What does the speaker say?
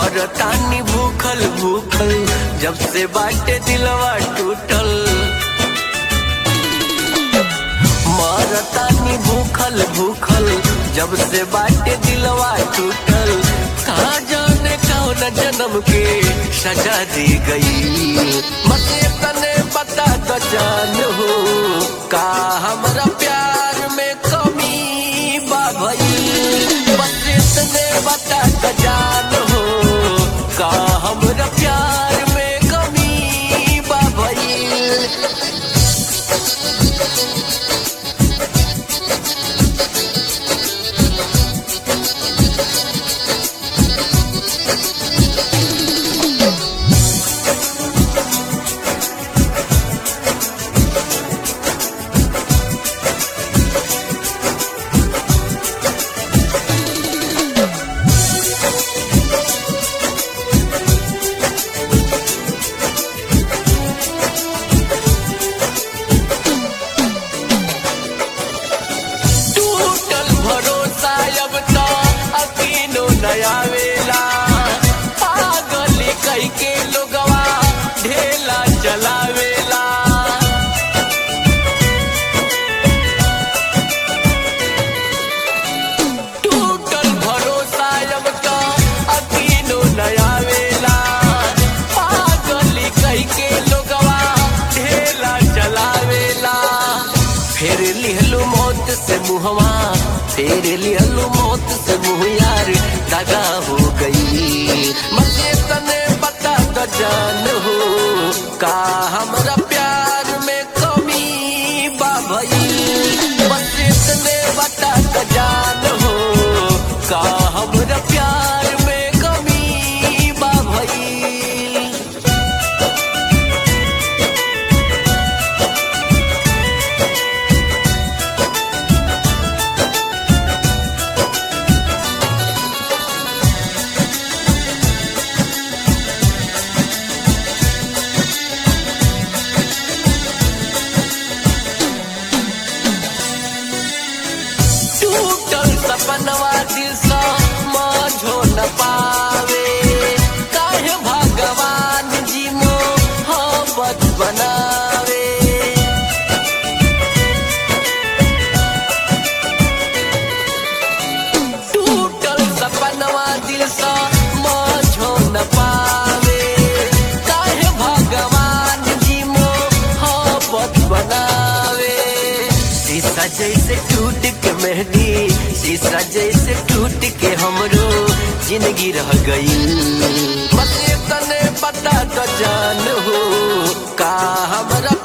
मरतानी भूखल भूखल जब से बाटे दिलवा टूटल मरतानी भूखल भूखल जब से बाटे दिलवा टूटल कहा जाने कौन जन्म के सजा दी गई मते तने बता तो जान हो का हमरा प्यार में कमी बा भई बस तने बता तो जान हो का हमरा प्यार में कमी बा भई टूटल भरोसा अब तो अकीनो नया वेला पागल कई के लोगवा ढेला चलावेला टूटल भरोसा अब तो अकीनो नया वेला पागल कई के लोगवा ढेला चलावेला फेर लिहलू मौत से मुहवा फेर लिहलू मौत से मुँह यार दगा हो गई मजे तने बता तो जान हो का हमरा प्यार में कमी बा भई मजे तने बता तो जान हो का हमरा प्यार में कमी बा भई टूटल सपनवा दिल सा माझो न पावे काहे भगवान जी मोहब्बत बनावे टूटल सपनवा दिल सा माझो न पावे काहे भगवान जी मोहब्बत बनावे शीशा जैसे टूट के मेहंदी शीशा जैसे टूट के हमरो जिंदगी रह गई मते तने पता तो जान हो का हमरा